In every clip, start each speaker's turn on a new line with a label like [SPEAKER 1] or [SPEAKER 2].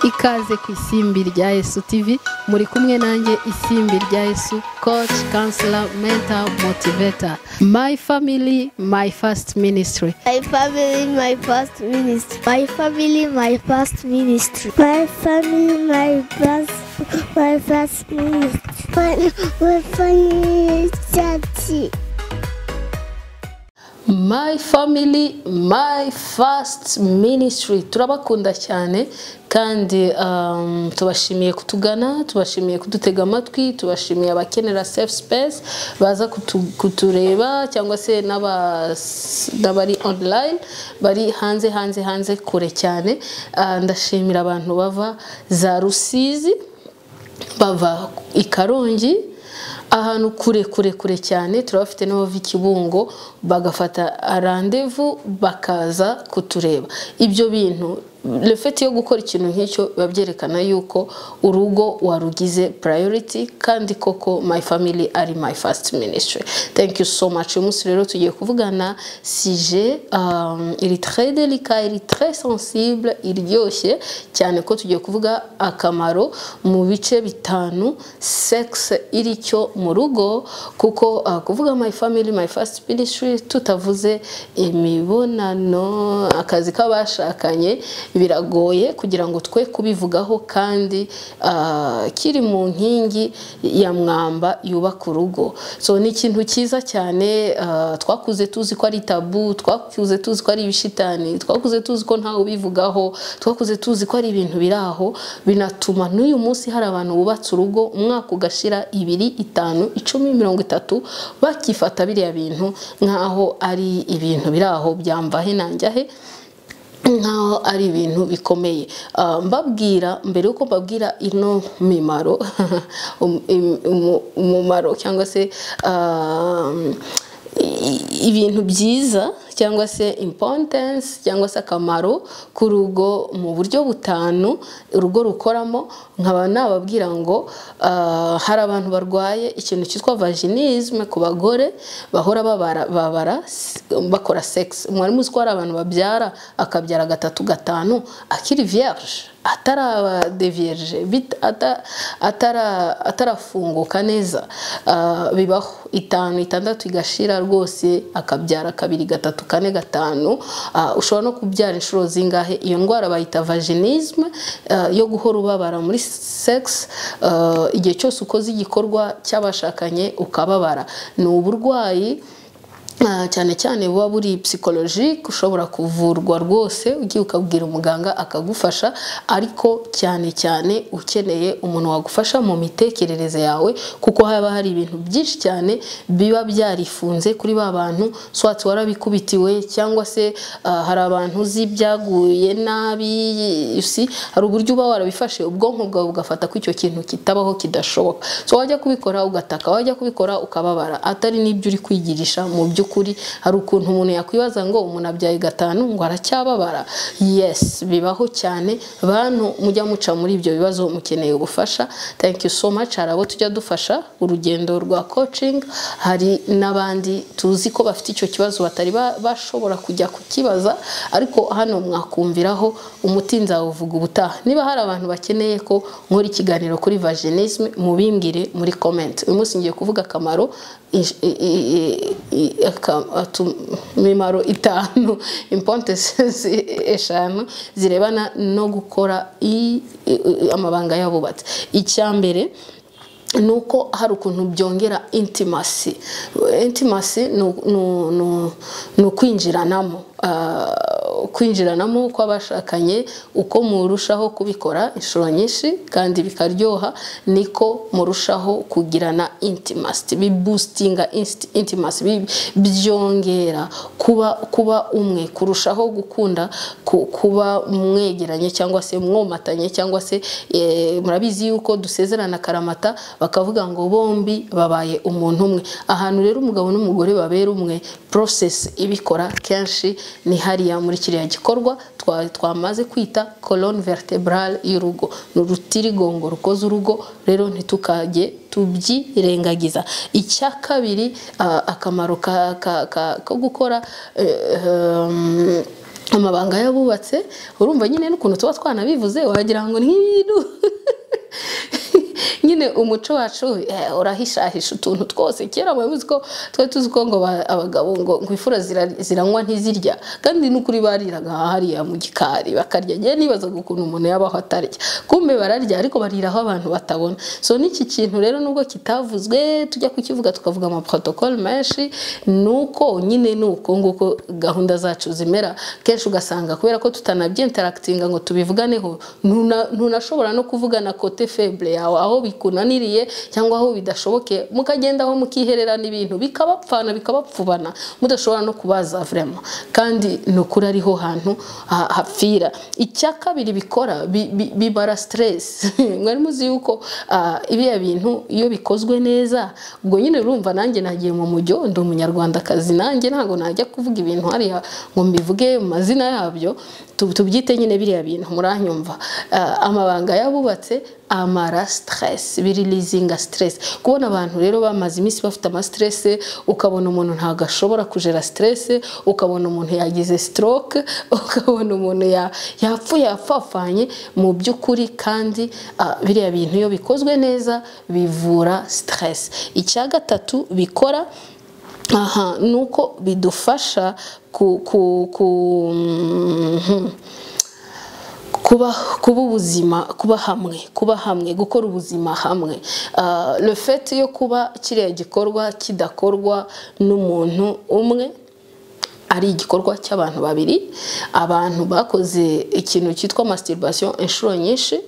[SPEAKER 1] ikaze ku isimbi rya Yesu TV muri kumwe nanjye isimbi rya Yesu coach counselor mentor motivator my family my first ministry
[SPEAKER 2] My family, my first ministry.
[SPEAKER 3] My family, my first ministry.
[SPEAKER 4] My family, my first, my first ministry. My, my family, church.
[SPEAKER 1] my family my first ministry turabakunda cyane kandi um, tubashimiye kutugana tubashimiye kudutega amatwi tubashimiye abakenera safe space baza kutu, kutureba cyangwa se n'aba- n'abari online bari hanze hanze hanze kure cyane Ah, ndashimira abantu bava za rusizi bava i karongi ahantu kure kure kure cyane turabafite n'abava i kibungo bagafata randevu bakaza kutureba ibyo bintu refeti yo gukora ikintu nk'icyo biba byerekana yuko urugo warugize purayoriti kandi koko my family ari my first ministry thank you so much uyu munsi rero tugiye kuvugana sije um, iri très delicat iri très sensible iryoshye cyane ko tugiye kuvuga akamaro mu bice bitanu sex iri cyo mu rugo kuko uh, kuvuga my family my first ministry tutavuze imibonano akazi k'abashakanye biragoye kugira ngo twe kubivugaho kandi uh, kiri mu nkingi ya mwamba yubaka urugo so ni ikintu cyiza cyane uh, twakuze tuzi ko ari tabu twakuze tuzi ko ari ibishitani twakuze tuzi ko ntawe ubivugaho twakuze tuzi ko ari ibintu biri aho binatuma n'uyu munsi hari abantu bubatse urugo umwaka ugashira ibiri itanu icumi mirongo itatu bakifata biriya bintu nk'aho ari ibintu biri aho byambahe nanjyahe nk'aho ari ibintu bikomeye Ah, mbabwira mbere y'uko mbabwira ino mimaro um- im- umu- umumaro cyangwa se ah, i- ibintu byiza cyangwa se importance cyangwa se akamaro k'urugo mu buryo butanu urugo rukoramo nkaba nababwira ngo ah, hari abantu barwaye ikintu cyitwa vaginisme ku bagore bahora babara babara s- bakora sex mwari muzi ko hari abantu babyara akabyara gatatu gatanu akiri vierge atarabadeviyeje atarafunguka neza Ah, bibaho itanu itandatu igashira rwose akabyara kabiri gatatu kane gatanu Ah, ushobora no kubyara inshuro zingahe iyo ndwara bayita vaginisme ah, yo guhora ubabara muri sex Ah, igihe cyose ukoze igikorwa cy'abashakanye ukababara ni uburwayi Ah, cyane cyane buba buri psychologique ushobora kuvurwa rwose ugiye ukabwira umuganga akagufasha ariko cyane cyane ukeneye umuntu wagufasha mu mitekerereze yawe kuko haba hari ibintu byinshi cyane biba byarifunze kuri ba bantu swati warabikubitiwe cyangwa se ah, hari abantu uzi byaguye nabi usi hari uburyo uba warabifashe ubwonko bwawe bugafata ko icyo kintu kitabaho kidashoboka so wajya kubikora ugataka wajya kubikora ukababara atari n'ibyo uri kwigirisha mu by'ukuri hari ukuntu umuntu yakwibaza ngo umuntu abyaye gatanu ngo aracyababara yes bibaho cyane bantu mujya muca muri ibyo bibazo mukeneye ubufasha thank you so much hari abo tujya dufasha urugendo rwa coaching hari n'abandi tuzi ko bafite icyo kibazo batari ba- bashobora kujya kukibaza ariko hano mwakumviraho umuti nzawuvuga ubutaha niba hari abantu bakeneye ko nkora ikiganiro kuri vaginisme mubimbwire muri comment uyu munsi ngiye kuvuga akamaro ish- i- i- i- i- aka- atu- imimaro itanu importance zi- eshanu zirebana no gukora i- i- i- amabanga y'abubatsi icya mbere ni uko hari ukuntu byongera intimasi intimasi ni u- ni u- ni u- ni ukwinjiranamo Ah, kwinjiranamo kw'abashakanye uko murushaho kubikora inshuro nyinshi kandi bikaryoha niko murushaho kugirana intimasi bibustinga intimasi bi- byongera kuba kuba umwe kurushaho gukunda ku- kuba mwegeranye cyangwa se mwomatanye cyangwa se eh, murabizi yuko dusezerana akaramata bakavuga ngo bombi babaye umuntu umwe ahantu rero umugabo n'umugore babera umwe process ibikora kenshi ni hariya muri kiriya gikorwa twa- twamaze kwita colonne vertebrale y'urugo ni urutirigongo rukoze urugo rero ntitukajye tubyirengagiza icya kabiri ah, akamaro ka- ka- ka- ko gukora eh, um, amabanga y'abubatse urumva nyine n'ukuntu tuba twanabivuze wagira ngo ni nk'ibintu nyine umuco wacu eh, urahishahisha utuntu twose kera muba muzi ko twari tuzi ko ngo ba- abagabo ngo ngo imfura zira- ziranywa ntizirya kandi n'ukuri bariraga hariya mu gikari bakarya ngewe nibazaga ukuntu umuntu yabaho atarya kumbe bararya ariko barira aho abantu batabona so n'iki kintu rero nubwo kitavuzwe tujya kukivuga tukavuga amaprotokole menshi ni uko nyine ni uko nguko gahunda zacu zimera kenshi ugasanga kubera ko tutanabyinterakitinga ngo tubivuganeho ntuna- ntunashobora no kuvugana kote feble yawe aho bikunaniriye cyangwa aho bidashoboke mukagendaho mukihererana ibintu bikabapfana bikabapfubana mudashobora no kubaza vrema kandi ni ukuri ariho hantu ha- hapfira icya kabiri bikora bi- bi- bibara stress mwari muzi yuko ah, biriya bintu iyo bikozwe neza ubwo nyine urumva nanjye nagiye mu mujyo ndi umunyarwandakazi nanjye ntabwo najya kuvuga ibintu hariya ngo mbivuge mu mazina yabyo tu- tubyite nyine biriya bintu muranyumva Ah, amabanga yabubatse amara stress birilizinga stress kubona abantu rero bamaze iminsi bafite amastresse ukabona umuntu ntabwo ashobora kujera stress ukabona umuntu yagize stroke ukabona umuntu ya- yapfuye yapfafanye mu by'ukuri kandi ah, biriya bintu iyo bikozwe neza bivura stress icya gatatu bikora aha ni uko bidufasha ku ku ku mhm kuba kuba ubuzima kuba hamwe kuba hamwe gukora ubuzima hamwe Ah, le fait yo kuba kiriya gikorwa kidakorwa n'umuntu umwe ari igikorwa cy'abantu babiri abantu bakoze ikintu cyitwa masturbation inshuro nyinshi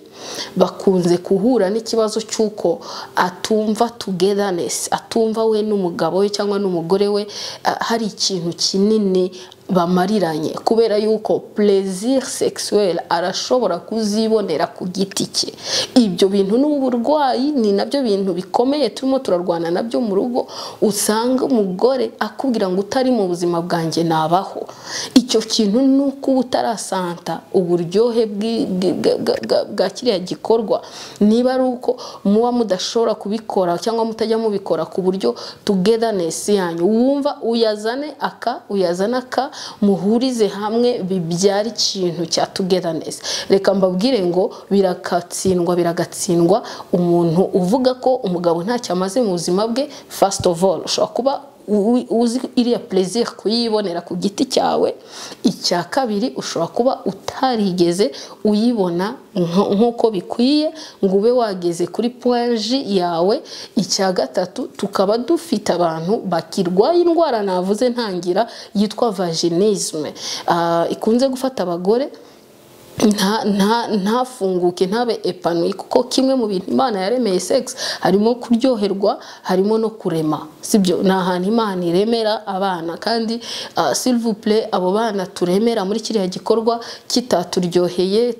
[SPEAKER 1] bakunze guhura n'ikibazo cy'uko atumva togetherness atumva we n'umugabo we cyangwa n'umugore we ah, hari ikintu kinini bamariranye kubera yuko plaisir sexuel arashobora kuzibonera ku giti cye ibyo bintu ni uburwayi ni nabyo bintu bikomeye turimo turarwana nabyo mu rugo usanga umugore akubwira ngo utari mu buzima bwanjye nabaho icyo kintu ni uko uba utarasanta uburyohe bwi- bwi- bwa- bwa- bwa- bwa kiriya gikorwa niba ari uko muba mudashobora kubikora cyangwa mutajya mubikora ku buryo togetherness yanyu wumva uyazane aka uyazane aka muhurize hamwe bibyara ikintu cya togetherness reka mbabwire ngo biragatsindwa biragatsindwa umuntu uvuga ko umugabo ntacyo amaze mu buzima bwe first of all ushobora kuba u- uzi iriya plaisir kuyibonera ku giti cyawe icya kabiri ushobora kuba utarigeze uyibona nko- nk'uko bikwiye ngo ube wageze kuri poinji yawe icya gatatu tukaba dufite abantu bakirwaye indwara navuze ntangira yitwa vaginisme Ah, ikunze gufata abagore nta nta ntafunguke ntabe epanuye kuko kimwe mu bintu imana yaremeye sex harimo kuryoherwa harimo no kurema sibyo ni ahantu imana iremera abana kandi uh, silvupule abo bana turemera muri kiriya gikorwa kitaturyoheye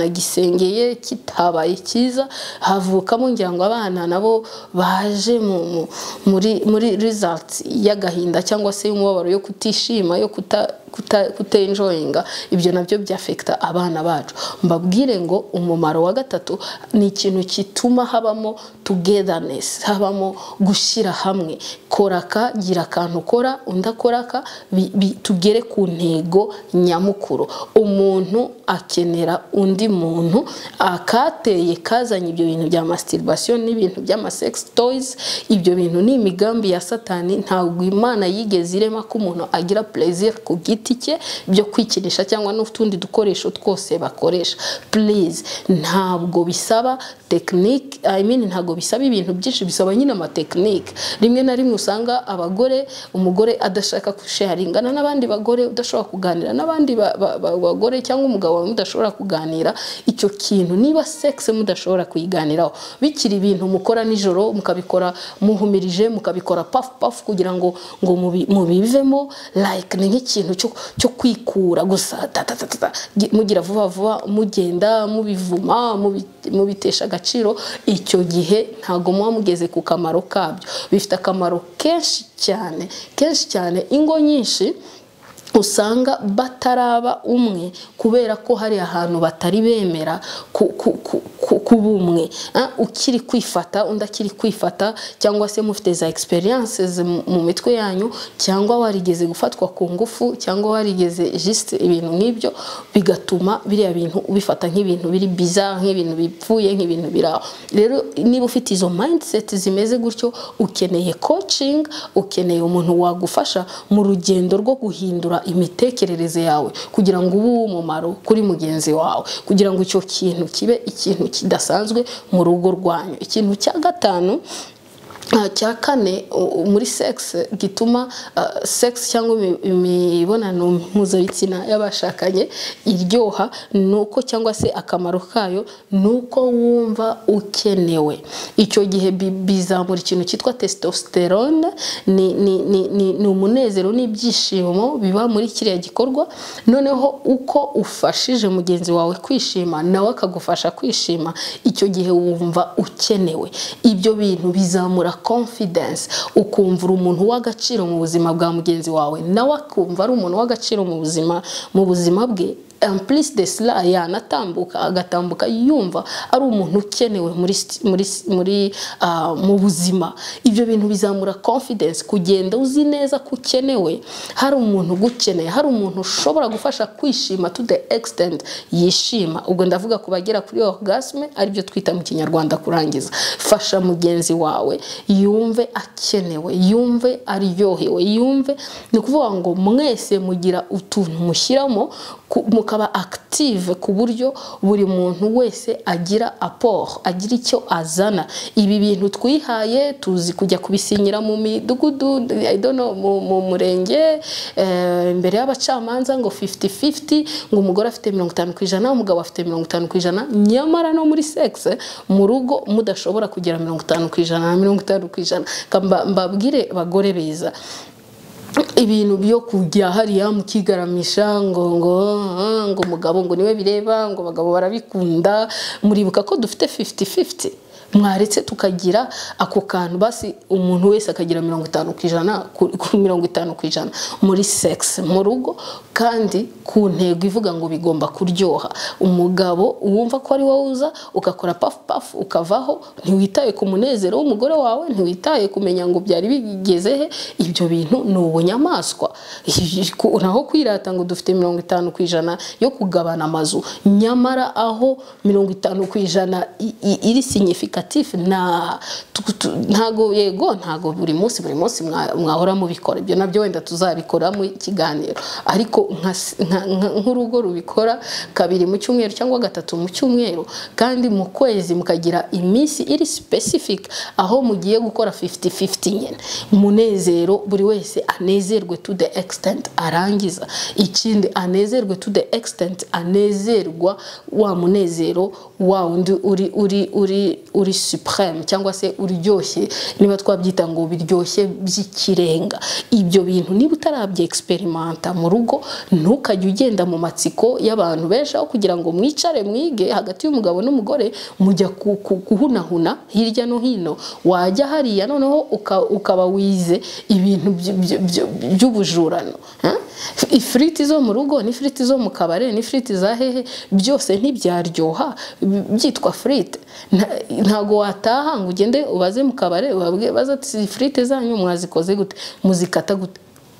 [SPEAKER 1] tutanagisengeye kitabaye cyiza havukamo ngira ngo abana nabo baje mu, mu, muri muri results y'agahinda cyangwa se y'umubabaro yo kutishima yo kuta kuta- kutenjoyinga ibyo nabyo byafekita abana bacu mbabwire ngo umumaro wa gatatu ni ikintu gituma habamo togetherness habamo gushyira hamwe kora aka gira akantu ukora undi akora aka bi- bi- tugere ku ntego nyamukuru umuntu akenera undi muntu akateye kazanye ibyo bintu bya masturbation n'ibintu by'amasex toys ibyo bintu ni imigambi ya satani ntabwo imana yigeze irema ko umuntu agira plaisir ku giti cye byo kwikinisha cyangwa n'utundi dukoresho twose bakoresha please ntabwo bisaba tekinike I mean ntabwo bisaba ibintu byinshi bisaba nyine amatekinike rimwe na rimwe usanga abagore umugore adashaka gusharingana n'abandi bagore udashobora kuganira n'abandi ba- ba- ba- bagore cyangwa umugabo wawe mudashobora kuganira icyo kintu niba sexe mudashobora kuyiganiraho bikiri ibintu mukora nijoro mukabikora muhumirije mukabikora pafu pafu kugira ngo ngo mubi- mubivemo like ni nk'ikintu cyo- cyo kwikura gusa ta, ta, ta, ta, ta, gi- mugira vuba vuba mugenda mubivuma mubi- mubitesha agaciro icyo gihe ntabwo muba mugeze ku kamaro kabyo bifite akamaro kenshi cyane kenshi cyane ingo nyinshi usanga bataraba umwe kubera ko hari ahantu batari bemera ku- ku- ku- ku- ku bumwe Ah, ukiri kwifata undi akiri kwifata cyangwa se mufite za experiences mu- mu mitwe yanyu cyangwa warigeze gufatwa ku ngufu cyangwa warigeze just ibintu nk'ibyo bigatuma biriya bintu ubifata nk'ibintu biri bizarre nk'ibintu bipfuye nk'ibintu biraho rero niba ufite izo mindset zimeze gutyo ukeneye coaching ukeneye umuntu wagufasha mu rugendo rwo guhindura imitekerereze yawe kugira ngo ube uw'umumaro kuri mugenzi wawe kugira ngo icyo kintu kibe ikintu kidasanzwe mu rugo rwanyu ikintu cya gatanu Ah, cya kane u- u- muri sex gituma ah, sex cyangwa imi- imibonano mpuzabitsina y'abashakanye iryoha nuko cyangwa se akamaro kayo nuko wumva ukenewe icyo gihe bi- bizamura ikintu cyitwa testosterone ni, ni, ni, ni, ni umunezero n'ibyishimo biba muri kiriya gikorwa noneho uko ufashije mugenzi wawe kwishima nawe akagufasha kwishima icyo gihe wumva ukenewe ibyo bintu bizamura confidence ukumva uri umuntu w'agaciro mu buzima bwa mugenzi wawe nawe akumva ari umuntu w'agaciro mu buzima mu buzima bwe en plus de cela yanatambuka agatambuka yumva ari umuntu ukenewe muri st- muri s- muri ah, mu buzima ibyo bintu bizamura confidence kugenda uzi neza ko ukenewe hari umuntu ugukeneye hari umuntu ushobora gufasha kwishima to the extent yishima ubwo ndavuga ku bagera kuri orgasme aribyo twita mu kinyarwanda kurangiza fasha mugenzi wawe yumve akenewe yumve aryohewe yumve ni ukuvuga ngo mwese mugira utuntu mushyiramo ku- mukaba active ku buryo buri muntu wese agira apport agira icyo azana ibi bintu twihaye tuzi kujya kubisinyira mu midugudu I don't know, mu, mu murenge eh, imbere y'abacamanza ngo 50-50 ngo umugore afite 50 ku ijana umugabo afite 50 ku ijana nyamara no muri sex mu rugo mudashobora kugira 50 ku ijana na 50 ku ijana Ka- mba- mbabwire bagore beza ibintu byo kujya hariya mukigaramisha ngo ngo ah, ngo umugabo ngo niwe bireba ngo abagabo barabikunda muribuka ko dufite 50-50 mwaretse tukagira ako kantu basi umuntu wese akagira mirongo itanu ku ijana ku- ku mirongo itanu ku ijana muri sex mu rugo kandi ku ntego ivuga ngo bigomba kuryoha umugabo wumva ko ari wowe uza ugakora pafu pafu ukavaho ntiwitaye ku munezero w'umugore wawe ntiwitaye kumenya ngo byari bigeze he ibyo bintu ni ubunyamaswa Ku- naho kwirata ngo dufite mirongo itanu ku ijana yo kugabana amazu nyamara aho mirongo itanu ku ijana i- i- iri significatif na tu- tu- ntago yego ntago buri munsi buri munsi mwa- mwahora mubikora ibyo nabyo wenda tuzabikora mu kiganiro ariko nka s- nka- nka- nk'urugo rubikora kabiri mu cyumweru cyangwa gatatu mu cyumweru kandi mu kwezi mukagira iminsi iri specific aho mugiye gukora 50-50 nyine umunezero buri wese anezerwe to the extent arangiza ikindi anezerwe to the extent anezerwa wa munezero wa wundi uri uri uri uri supreme cyangwa se uryoshye niba twabyita ngo biryoshye by'ikirenga ibyo bintu niba utarabye experimenta mu rugo ntukajye ugenda mu matsiko y'abantu benshi aho kugira ngo mwicare mwige hagati y'umugabo n'umugore mujya ku- ku- guhunahuna hirya no hino wajya hariya noneho uka- ukaba wize ibintu by- by- by- by'ubujurano Huh? ifiriti zo mu rugo n'ifiriti zo mu kabare n'ifiriti za hehe byose ntibyaryoha b- byitwa firite Nta- ntago wataha ngo ugende ubaze mu kabare ubabwire baza ati ifiriti zanyu mwazikoze gute muzikata gute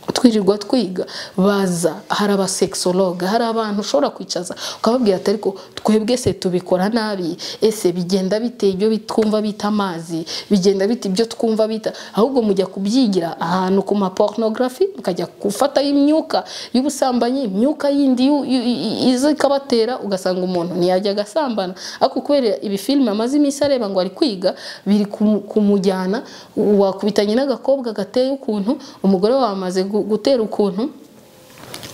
[SPEAKER 1] twirirwa twiga baza hari abasexologue hari abantu ushobora kwicaza ukababwira ati ariko twebwe se tubikora nabi ese bigenda bite ibyo bit- twumva bita amazi bigenda bite ibyo twumva bita ahubwo mujya kubyigira ahantu ku ma pornography mukajya gufataho imyuka y'ubusambanyi imyuka yindi yu- yu- i- iza ikabatera ugasanga umuntu ntiyajya agasambana ariko kubera ibi filime amaze iminsi areba ngo ari kwiga biri kumu- kumujyana wakubitanye n'agakobwa gateye ukuntu umugore wawe amaze gu- gutera ukuntu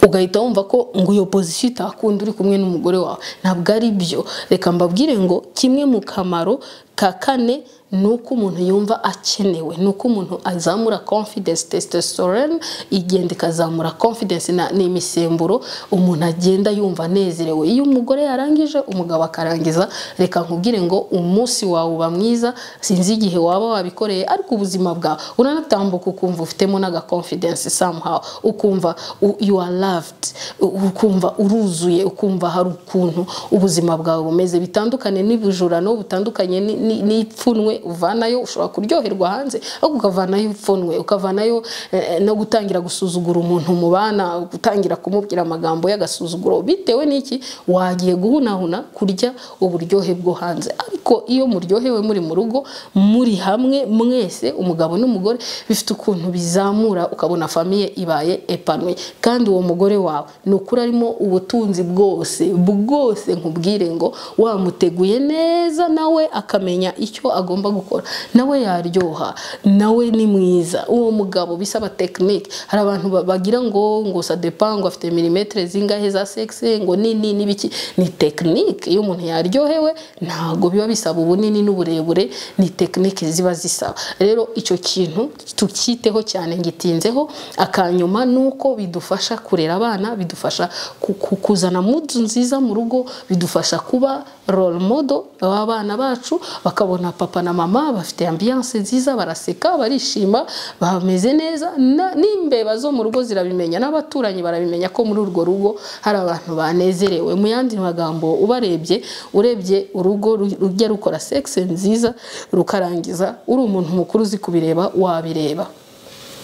[SPEAKER 1] ugahita wumva ko ngo iyo pozisiyo itakunda uri kumwe n'umugore wawe ntabwo ari byo reka mbabwire ngo kimwe mu kamaro ka kane ni uko umuntu yumva akenewe ni uko umuntu azamura confidence testosterone igenda ikazamura confidence na- ni imisemburo umuntu agenda yumva anezerewe iyo umugore yarangije umugabo akarangiza reka nkubwire ngo umunsi wawe uba mwiza sinzi igihe waba wabikoreye ariko ubuzima bwawe uranatambuka ukumva ufitemo n'aga confidence somehow ukumva u- you are loved u- ukumva uruzuye ukumva hari ukuntu ubuzima bwawe bumeze bitandukanye n'ibijurano bitandukanye ni- ni- n'ipfunwe uvanayo ushobora kuryoherwa hanze ariko ukavanayo ipfunwe ukavanayo eh, no gutangira gusuzugura umuntu mubana gutangira kumubwira amagambo y'agasuzuguro bitewe n'iki wagiye guhunahuna kurya uburyohe bwo hanze ariko iyo muryohewe muri mu rugo muri hamwe mwese umugabo n'umugore bifite ukuntu bizamura ukabona famiye ibaye epanuye kandi uwo mugore wawe ni ukuri arimo ubutunzi bwose bwose nkubwire ngo wamuteguye neza nawe akamenya icyo agomba gukora nawe yaryoha nawe ni mwiza uwo mugabo bisaba tekinike hari abantu ba- bagira ngo ngo sadepa ngo afite milimetire zingahe za sexe ngo nini n'ibiki ni tekinike iyo umuntu yaryohewe ntabwo biba bisaba ubunini n'uburebure ni tekinike ziba zisaba rero icyo kintu tukiteho cyane ngitinzeho akanyuma ni uko bidufasha kurera abana bidufasha ku- ku- kuzana mudu nziza mu rugo bidufasha kuba role model w'abana bacu bakabona papa na mama bafite ambiance nziza baraseka barishima bameze neza na- n'imbeba zo mu rugo zirabimenya n'abaturanyi barabimenya ko muri urwo rugo hari abantu banezerewe mu yandi magambo ubarebye urebye urugo ru- rujya rukora sex nziza rukarangiza uri umuntu mukuru uzi kubireba wabireba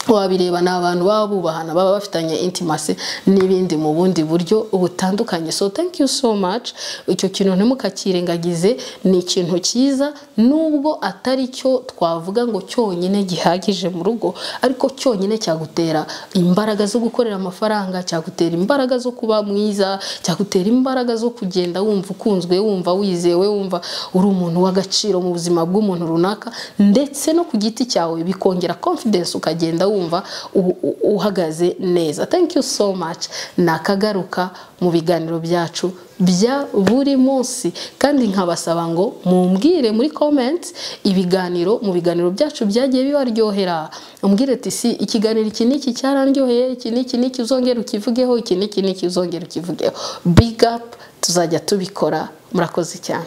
[SPEAKER 1] wabireba ni abantu baba bubahana baba bafitanye intimacy n'ibindi mu bundi buryo butandukanye so thank you so much icyo kintu ntimukakirengagize ni ikintu cyiza nubwo atari cyo twavuga ngo cyonyine gihagije mu rugo ariko cyonyine cyagutera imbaraga zo gukorera amafaranga cyagutera imbaraga zo kuba mwiza cyagutera imbaraga zo kugenda wumva ukunzwe wumva wizewe wumva uri umuntu w'agaciro mu buzima bw'umuntu runaka ndetse no ku giti cyawe bikongera confidence ukagenda wumva u- u- uhagaze neza thank you so much nakagaruka mu biganiro byacu bya buri munsi kandi nkabasaba ngo mumbwire muri comments ibiganiro mu biganiro byacu byagiye bibaryohera umbwire ati si ikiganiro iki n'iki cyaranryoheye iki n'iki n'iki uzongera ukivugeho iki n'iki n'iki uzongera ukivugeho big up tuzajya tubikora murakoze cyane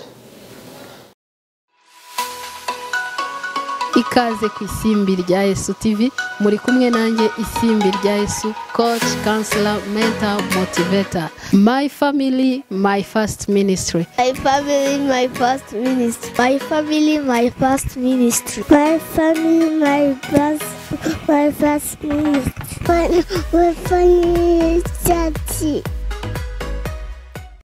[SPEAKER 1] ikaze ku isimbi rya Yesu TV muri kumwe nanjye isimbi rya Yesu coach counselor mentor motivator my family my first ministry
[SPEAKER 2] My family, my first ministry.
[SPEAKER 3] My family, my first ministry.
[SPEAKER 4] My family, my first, my first ministry. My, my family, daddy.